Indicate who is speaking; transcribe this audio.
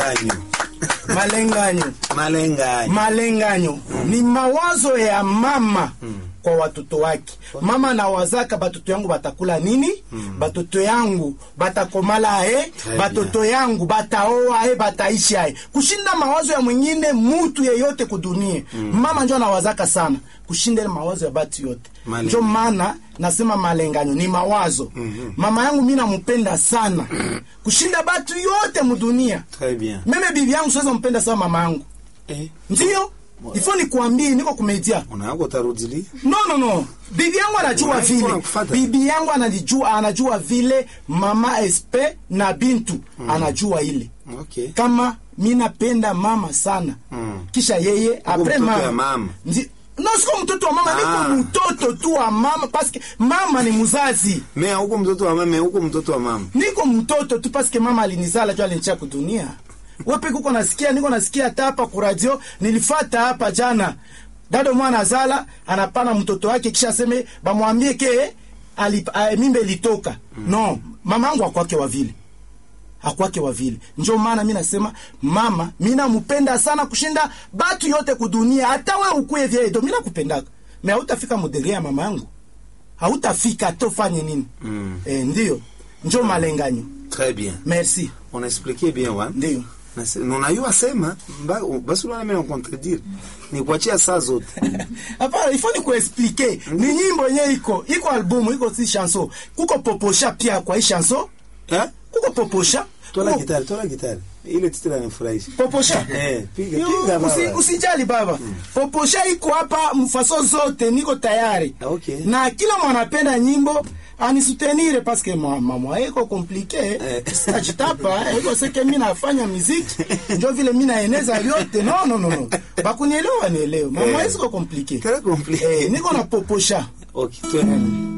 Speaker 1: malenganyo
Speaker 2: malenganyo
Speaker 1: malenganyo
Speaker 2: malenganyo ni mawazo ya mama kwa watoto wake mama nawazaka batoto yangu batakula nini batoto yangu batakomala aye
Speaker 1: Très
Speaker 2: batoto yangu bataoa aye bataishi aye kushinda mawazo ya mwingine mutu yeyote kudunia mama njo anawazaka sana kushinda ile mawazo ya batu yote
Speaker 1: Malenganyo.
Speaker 2: njo maana nasema malenganyo ni mawazo mama yangu mi namupenda sana kushinda batu yote mudunia
Speaker 1: très bien
Speaker 2: meme bibi yangu siweza mpenda sawa mama yangu
Speaker 1: eh
Speaker 2: ndio ifo nikuambie niko kumedia
Speaker 1: unawako utarudilia
Speaker 2: no no no bibi yangu anajua
Speaker 1: Unaipo
Speaker 2: vile
Speaker 1: nakufata.
Speaker 2: bibi yangu anajua anajua vile mama sp na bintu anajua ile
Speaker 1: okay
Speaker 2: kama mi napenda mama sana
Speaker 1: Mm.
Speaker 2: kisha yeye apres
Speaker 1: mtoto ya mama.
Speaker 2: Ndi- no siko mtoto wa mama
Speaker 1: Ah.
Speaker 2: niko mtoto tu wa mama paske mama ni mzazi
Speaker 1: me huko mtoto wa mama huko mtoto wa mama
Speaker 2: niko mtoto tu paske mama alinizala tu alinicha kudunia wepe kuko nasikia niko nasikia hata hapa kuradio nilifata hapa jana dado mwana azala anapana mtoto wake kisha aseme bamwambie ke ali, a, mimbe ilitoka no mama yangu akwake wa vile akwake wa vile njo maana mi nasema mama mi namupenda sana kushinda batu yote kudunia hata we ukuye vyedo mi nakupendaka me hautafika modere ya mama yangu hautafika tofanye nini
Speaker 1: Mm.
Speaker 2: eh, ndio njo malenganyo
Speaker 1: très bien
Speaker 2: merci
Speaker 1: on expliquait bien wa
Speaker 2: ndio
Speaker 1: unayua sema mba- basi unaona mimi nakontredire ni kuachia saa zote
Speaker 2: hapana ifo ni kuexplike ni nyimbo yenye iko iko albumu iko si chanson kuko poposha pia kwa hii chanson
Speaker 1: eh
Speaker 2: kuko poposha
Speaker 1: tola
Speaker 2: kuko-
Speaker 1: gitari tola gitari ile titre inanifurahisha
Speaker 2: poposha
Speaker 1: eh piga
Speaker 2: Yo,
Speaker 1: piga
Speaker 2: usi-
Speaker 1: baba
Speaker 2: usijali baba poposha iko hapa mfaso zote niko tayari
Speaker 1: Ah, okay.
Speaker 2: na kila mwanapenda nyimbo anisutenire paske mamwa iko komplike
Speaker 1: Eh.
Speaker 2: sajitapa iko seke mi nafanya miziki njo vile mi naeneza vyote no no no no bakunielewa nielewe mamwa
Speaker 1: Eh.
Speaker 2: isiko komplike
Speaker 1: Très compliqué.
Speaker 2: eh, niko na poposha
Speaker 1: okay twende